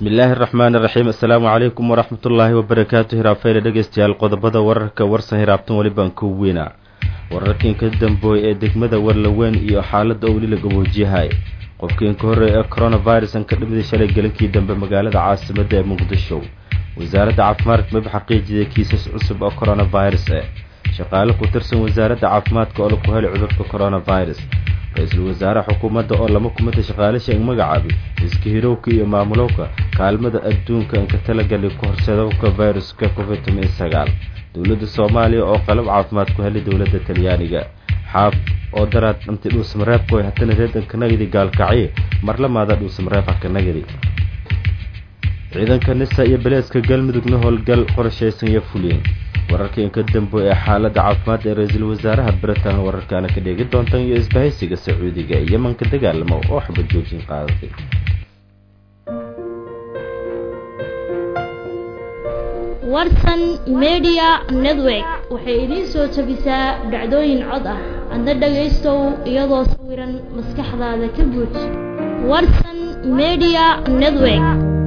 bismi illaahi araxmaan iraxiim assalaamu calaykum waraxmat ullaahi wabarakaatu hiraafeyle dhegeystayaal qodobada wararka warsan hiraabtan welibaan ku weyna wararkiin ka dambooy ee degmada warlaweyn iyo xaaladda oo weli la gaboojiyahay qofkiin ka horreey ee coronavirusan ka dhimida shalay gelinkii dambe magaalada caasimadda ee muqdisho wasaaradda caafimaadka maba xaqiijiyay kiisas cusub oo coronavirus eh shaqaale ku tirsan wasaaradda caafimaadka oo laku helay cudurka coronavirus ra-iisul wasaare xukuumadda oo lama kumida shaqaalisha ing magacaabay iska hirowka iyo maamulowka kaalmada adduunka inka talagali ku horseedowka viruska covid toban sagaal dowladda soomaaliya oo qalab caafimaad ku helay dowladda talyaaniga xaaf oo daraad dhamtay dhuusamareebku ay hatana reedanka nagadi gaalkacye marlamaada dhuusamareeb haka nagadi ciidanka nisa iyo beleeska galmudugna howlgal qorshaysan iyo fuliyeen wararka inka dambo ee xaaladda caafimaad ee ra-iisul wasaaraha britain wararkaana ka dheegi doontaan iyo isbahaysiga sacuudiga ee yemanka dagaalamo oo xabad joojin qaadatay warsan media network waxay idiin soo jabisaa dhacdooyin cod ah adna dhagaystow iyadoo sawiran maskaxdaada ka guuj warsan media network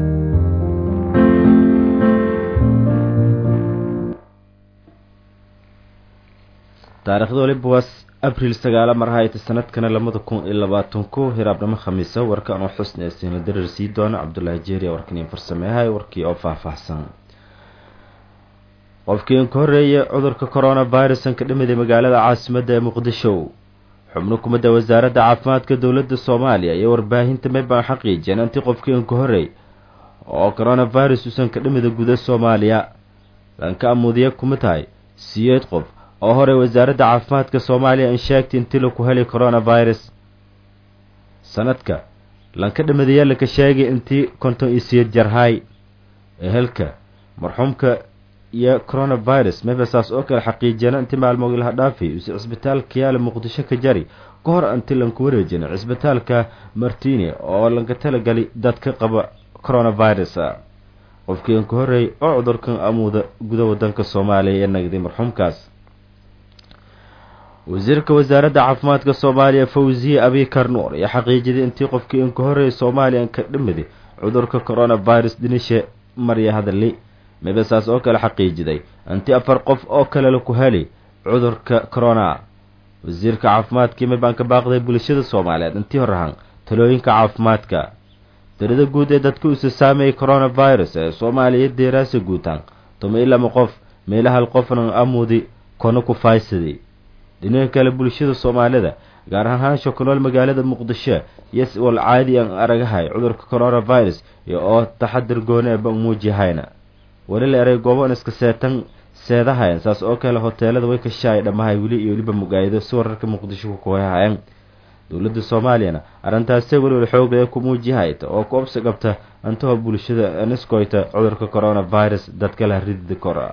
taarikhda waliba waa abriil sagaala mar hayta sanadkana labada kun iyo labaatan ku hiraabnimo khamiisa warka anoo xusni siina darar sii doona cabdulaahi jeeriya warkaniin farsameehay warkii oo faahfaahsan qofkiin ka horreeyay cudurka coronavirusan ka dhimiday magaalada caasimadda ee muqdisho xubno kumidda wasaaradda caafimaadka dowladda soomaaliya iyo warbaahinta maybaan xaqiijiyeen intii qofkiin ka horreey oo coronavirus usan ka dhimida guda soomaaliya lanka amuudiya kuma tahay siyeed qof oo horey wasaaradda caafimaadka soomaaliya in sheegtay intii laku helay coronavirus sanadka lanka dhimadayaa laka sheegay intii konton iyo siyeed jarhay ehelka marxuumka iyo coronavirus mebasaas oo kale xaqiijiyana intii maalmood laha dhaafay use cisbitaalka yaala muqdisho ka jari ka hor intii lanku wareejina cisbitaalka martini oo lanka talagali dadka qaba coronavirus qofkii an ka horreeyay oo cudurkan amuuda guda wadanka soomaaliya ee nagday marxuumkaas wasiirka wasaaradda caafimaadka soomaaliya fawziye abikar nuur ayaa xaqiijiday intii qofkii in ka horreeyay soomaaliya ka dhimiday cudurka coronavirus dhinisha marya hadali mebasaas oo kale xaqiijiday intii afar qof oo kale laku helay cudurka corona wasiirka caafimaadkii mabaan ka baaqday bulshada soomaaliyeed intii horahan talooyinka caafimaadka darida guud ee dadka usa saameeyay coronavirus ee soomaaliya deeraasa guutaan tuma i lama qof meelahal qofnan amuudi kona ku faaysaday dhinaca kale bulshada soomaalida gaar ahaan haansho ku nool magaalada muqdisho iyo wal caadi aan aragahay cudurka coronavirus iyo oo taxadir gooni eba muujihayna weli la eray gooban iska seetan seedahayan saas oo kale hoteelada way kashaay dhammahay weli iyo weliba mugaayido si wararka muqdisho ku kuhahayan dowladda soomaaliyana arrintaasee weliwal xoogaya ku muujihayta oo ku obsi qabta intaho bulshada niskoyta cudurka coronavirus dadkala ridida kora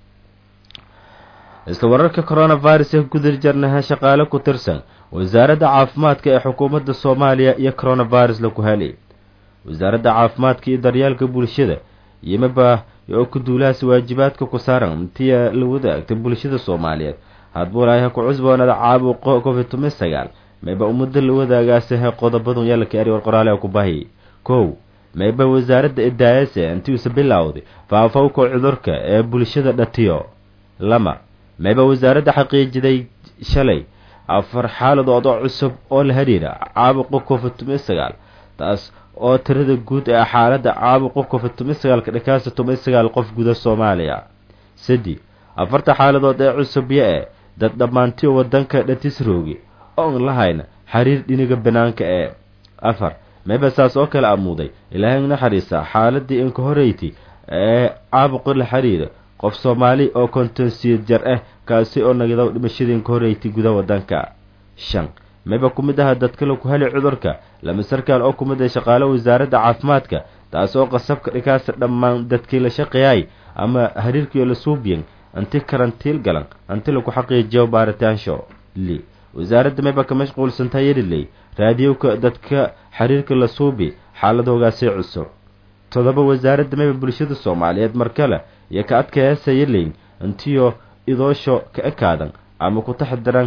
isla wararka coronavirus ee gudir jarnaha shaqaale ku tirsan wasaaradda caafimaadka ee xukuumadda soomaaliya iyo coronavirus laku helay wasaaradda caafimaadka iyo daryeelka bulshada yimaba oo ku duulahaas waajibaadka ku saaran intiya la wadaagta bulshada soomaaliyeed hadbuulaaha ku cusboonada caabuqo covid toban sagaal mayba ummadda la wadaagaasiha qodobadun yaalaka eri war qoraale ku bahi kow mayba wasaaradda idaayase intiuusa bilowday faafowka cudurka ee bulshada dhatiyo lama mayba wasaaradda xaqiijiday shalay afar xaaladood oo cusub oo la xidhiira caabuqa covid toban sagaal taas oo tirada guud ee xaaladda caabuqa covid toban sagaalka dhakaasa toban sagaal qof guda soomaaliya sadi afarta xaaladood ee cusubya ee dad dhammaantiyo wadanka dhatisroogi oon lahayna xiriir dhiniga banaanka ee afar mayba saas oo kale amuuday ilaahay naxariisa xaaladii inka horeyti ee caabuqa la xiriira qof soomaali oo kontonsiyeed jar ah kaasi oo nagada dhimashadii inka horeyti guda wadanka shan mayba ku mid aha dadka laku helay cudurka lama sarkaal oo ku mid ah shaqaale wasaaradda caafimaadka taas oo qasabka dhikaasa dhammaan dadkii la shaqeeyay ama hariirkiio la suubiyan inti karantiil galan inti laku xaqiijiyo baaritaansho li wasaaradda mayba ka mashquulsantaha yeliley raadiyowka dadka xiriirka la suubi xaaladoogaasi cusub todoba wasaaradda mayba bulshada soomaaliyeed mar kale iyo ka adkayaasa yeleyn intiyo idoosho ka ekaadan ama ku taxdiran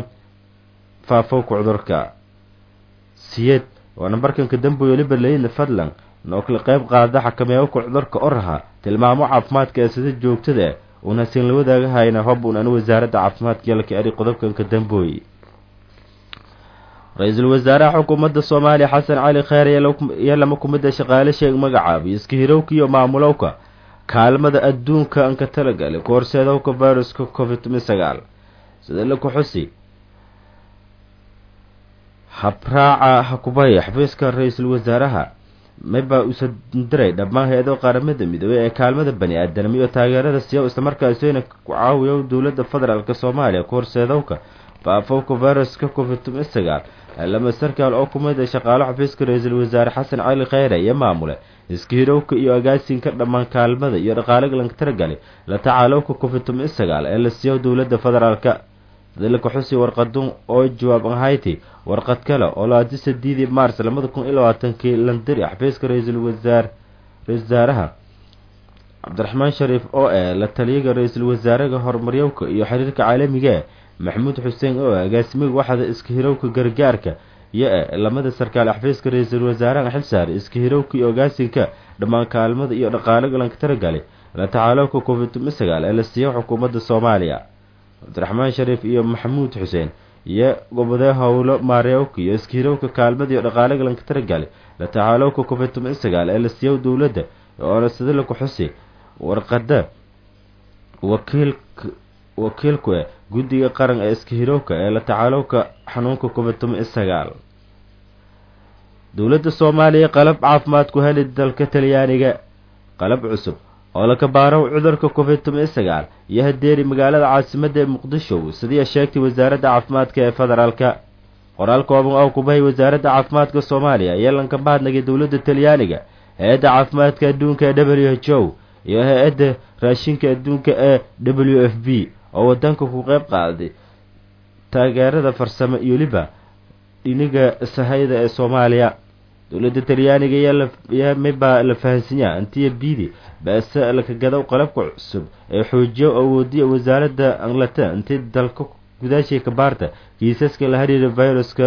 faafowka cudurka siyeed waa nambarkanka dambe weliba leyna fadlan noo kala qayb qaada xakameeyowka cudurka oraha tilmaamo caafimaadka ee sida joogtada una siin la wadaagahayna hob un an wasaaradda caafimaadka yalka eri qodobkanka dambooy ra-iisul wasaaraha xukuumadda soomaaliya xasan cali kheyr iyo lama kumida shaqaale sheeg magacaaba iska hirowka iyo maamulowka kaalmada adduunka anka talagalay ku horseedowka viruska covid sagaal sida la ku xusi habraaca hakubaya xafiiska ra-iisul wasaaraha mayba usa diray dhammaan hay-ado qaramada midoobey ee kaalmada bani aadanimo iyo taageerada siya islamarkaasina ku caawiyo dowladda federaalk soomaaliya ku horseedowka faafowka viruska covid sagaal lama sarkaal oo kumid a shaqaalo xafiiska ra-iisul wasaare xasan cali kheyre iyo maamule iska hirowka iyo agaasinka dhammaan kaalmada iyo dhaqaalaga lanka taragalay la tacaalowka covid sagaal ee la siiyo dowladda federaalka dalka xusi warqadun oo jawaab ahayti warqad kale oo laadi sideedii maars labada kun iyo labaatankii landiri xafiiska ra-iisul wasaar ra-isul wasaaraha cabdiraxmaan shariif oo eh la taliyaga ra-iisul wasaaraha horumaryowka iyo xiriirka caalamiga maxamuud xuseen oo agaasimiga waxda iska hirowka gargaarka iyo e lamada sarkaal xafiiska ra-iisul wasaaraha xilsaar iska hirowka iyo ogaasinka dhammaan kaalmada iyo dhaqaalaga lanka taragalay la tacaalowka covid sagaal ee la siiyo xukuumadda soomaaliya cabdiraxmaan shariif iyo maxamuud xuseen iyo gobodee howlo maarewka iyo iska hirowka kaalmada iyo dhaqaalaga lanka taragalay la tacaalowka covid sagaal ee la siiyo dowladda oona sida laku xusi warqada wakiilka wakiilku e guddiga qaran ee iska hirowka ee la tacaalowka xanuunka covid sagaal dowladda soomaaliya qalab caafimaad ku heli dalka talyaaniga qalab cusub oo la kabaaro cudurka covid sagaal iyo hadeeri magaalada caasimadda ee muqdisho sidii sheegtay wasaaradda caafimaadka ee federaalka qoraal kooban oo kubahay wasaaradda caafimaadka soomaaliya ayaa lanka mahadnagay dowladda talyaaniga hay-adda caafimaadka adduunka ee w h o iyo hay-adda raashinka adduunka ee w f b oo wadanka ku qeyb qaaday taageerada farsamo iyo liba dhiniga sahayda ee soomaaliya dowladda talyaaniga yaa mibaa la fahansanyaa antiya bidi baase lakagadaw qalabka cusub ee xoojiyo awoodiya wasaaradda anglata intii dalka gudaashay kabaarta kiisaska la hariira viruska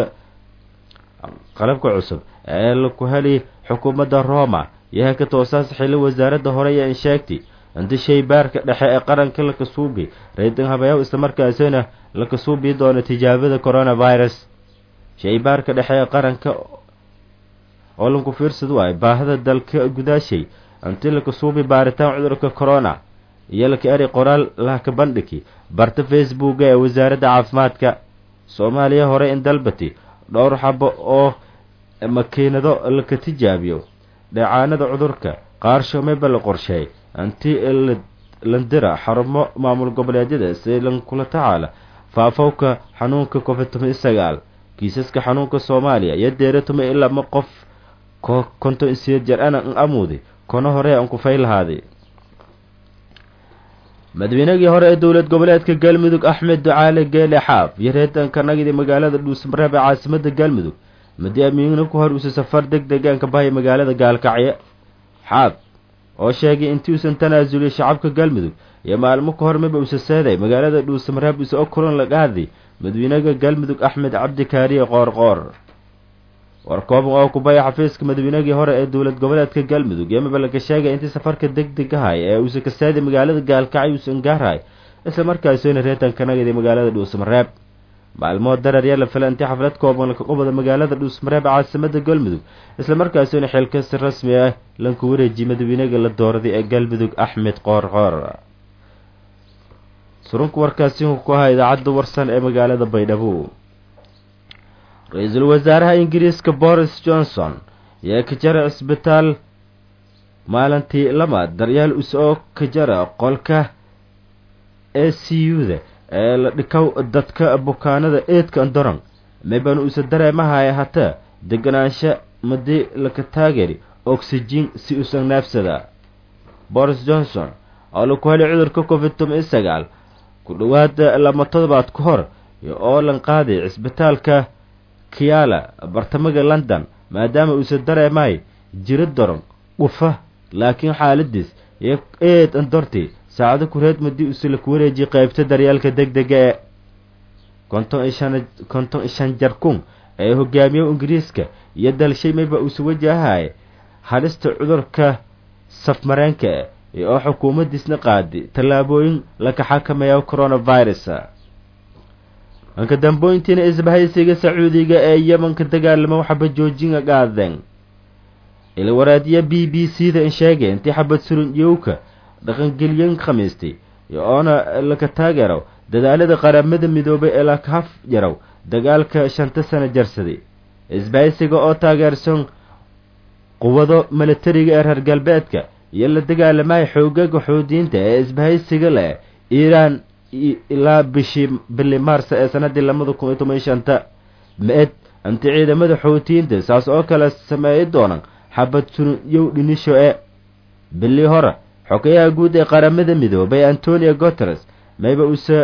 qalabka cusub ee laku heli xukuumadda roma yaha ka toosaas xili wasaaradda hore ee insheegtay inti shaybaarka dhexe ee qaranka lakasuubi raydan habayaw islamarkaasina lakasuubi doona tijaabada coronavirus shaybaarka dhexe ee qaranka oo lanku fiirsad waay baahida dalka gudaashay inti lakasuubi baaritaan cudurka corona iyo laka eri qoraal lahka bandhigi barta facebooka ee wasaaradda caafimaadka soomaaliya hore in dalbati dhowr xabo oo makiinado laka tijaabiyo dheecaanada cudurka qaarsho mayba la qorsheey inti landira xarumo maamul goboleedyada si lankula tacaala faafowka xanuunka covid sagaal kiisaska xanuunka soomaaliya iyo deeratuma ilaa ma qof konton isiyo jer ana n amuudi kono hore aan kufay lahaaday madaweynagii hore ee dowlad goboleedka galmudug axmed ducaale geele xaaf iyo reetanka nagidi magaalada dhuusmareeb ee caasimada galmudug madi amiigna ku hor usa safar deg degaanka bahaya magaalada gaalkacyo xaaf oo sheegay intii uusan tanaasuliyay shacabka galmudug iyo maalmo ka hor miba usa seeday magaalada dhuusamareeb usa o kulan lagahday madawynaga galmudug axmed cabdi kaariye qoorqoor war kooban oo kubaya xafiiska madaweynagii hore ee dowlad goboleedka galmudug iyo miba laga sheegay intii safarka deg degahay ee uusa ka seeday magaalada gaalkacyo uusan gaarhay isla markaasina reetanka nagidi magaalada dhuusamareeb maalmood darar yaa la fila intii xaflad kooban laka qubada magaalada dhuusmareeb caasimada galmudug isla markaasina xilkasi rasmi ah lanku wareejiyay madawynaga la dooraday ee galmudug axmed qoorqoor surunka warkaasi ku ahaa idaacadda warsan ee magaalada baydhabo ra-iisul wasaaraha ingiriiska boris johnson ayaa ka jara cisbitaal maalintii lamaad daryaal usoo ka jara qolka e c u-da ee la dhikow dadka bukaanada eedka andoran mibanu usa dareemahaya hataa deganaansho madii laka taageri oxygen si usan naafsada boris johnson oo laku helay cudurka covid toban sagaal ku dhowaada lama todobaad ka hor oo lan qaaday cisbitaalka kiala bartamaga london maadaama uusa dareemay jiro daron dhufa laakiin xaaladiis iyo eed andorti saacado kureed madii usa laku wareejiyay qeybta daryaalka deg dega ee konton iyo shan konton iyo shan jar kun ee hogaamiye ingiriiska iyo dalshay mayba uusa wajahay halista cudurka safmareenka oo xukuumaddiisna qaadi tallaabooyin laka xakameeya coronavirus anka dambooyintiina isbahaysiga sacuudiga ee yemanka dagaalamo xabad joojinga qaadeen ilwaraadiya b b c da in sheegay intii xabad surun yowka dhaqangelyan khamiistay oona laka taageero dadaalada qaramada midoobay ee lakahaf yarow dagaalka shanta sano jarsaday isbahaysiga oo taageersan quwado milatariga ee reer galbeedka iyo la dagaalamaya xoogaga xoodiyiinta ee isbahaysiga leh iiraan ilaa bishii bili maarsa ee sanadii labada kun iyo toban shanta ma-ed anti ciidamada xoutiyiinta saas oo kale sameeyi doonaan xabad sunyow dhinisho ee bilii hore xogayaha guud ee qaramada midoobay antonio guteres mayba uuse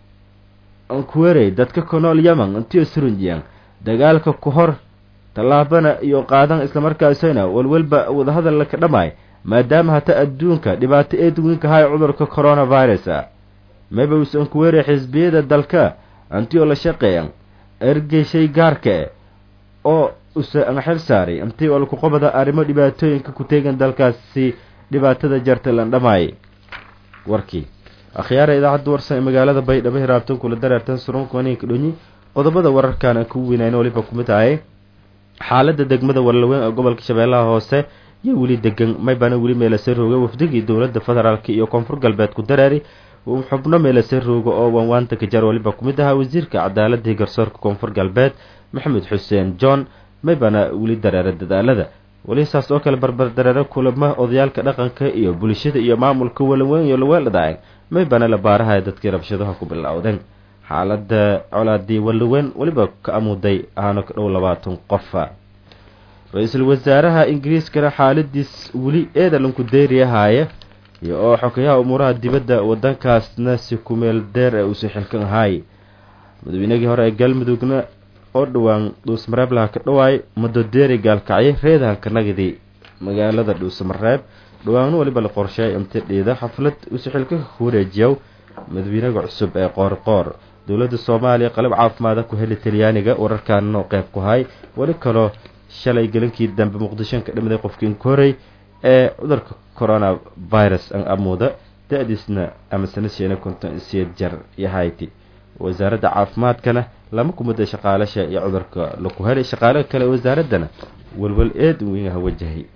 ankuwerey dadka ku nool yemen intiyo surunjiyaan dagaalka ku hor tallaabana iyo qaadan islamarkaasina walwalba wadahadal laka dhammaay maadaama hata adduunka dhibaato eed weynka hay cudurka coronavirus mayba uuse ankuwerey xisbiyada dalka antiyoo la shaqeeyan ergeshay gaarka e oo use anxil saaray intii oo laku qabada arrimo dhibaatooyinka ku teegan dalkaasi dhibaatada jarta lan dhamaayay warkii akhyaara idaacadda warsan ee magaalada baydhabo hiraabtan kula dareertan surunkaninka dhonyi qodobada wararkan aan ku weynayn waliba kumid ahay xaaladda degmada warlaweyn ee gobolka shabeellaha hoose iyo weli degan maybana weli meelase rooga wafdigii dowladda federaalk iyo koonfur galbeed ku dareeri xubno meelase rooga oo waanwaanta kajar waliba kumid ahaa wasiirka cadaaladii garsoorka koonfur galbeed maxamed xuseen john maybana weli dareera dadaalada weli saas oo kale barbar dareero kulamo odayaalka dhaqanka iyo bulshada iyo maamulka walaweyn iyo laweeldhadaaceen maybana la baaraha dadkii rabshadaha ku bilowdeen xaalada colaadii walaweyn weliba ka amuday ahaano ka dhow labaatan qofa ra-iisul wasaaraha ingiriiskana xaaladiis weli eedalanku deyriyahaaya iyo oo xogayaha umuuraha dibadda wadankaasna si kumeel deer ee uusi xilkan ahaay madaweynagii hore ee galmudugna oo dhowaan dhuusmareeblaha ka dhawaay madodeeri gaalkacyo reedahanka nagidii magaalada dhuusmareeb dhawaanna waliba la qorsheey imtidhiida xaflad uusi xilka ku wareejiyow madawiinaga cusub ee qoorqoor dowladda soomaaliya qalab caafimaada ku heli talyaaniga wararkaanna qeyb ku hay weli kaloo shalay gelinkii dambe muqdisho ka dhimiday qofkii inkorey ee cudurka corona virus an amuuda da-diisna ama sanadsiina konton siyeed jar iyo hayti wasaaradda caafimaadkana lama kumida shaqaalasha iyo cudurka laku helay shaqaalaha kale wasaaraddana walwal eed weynha wajahay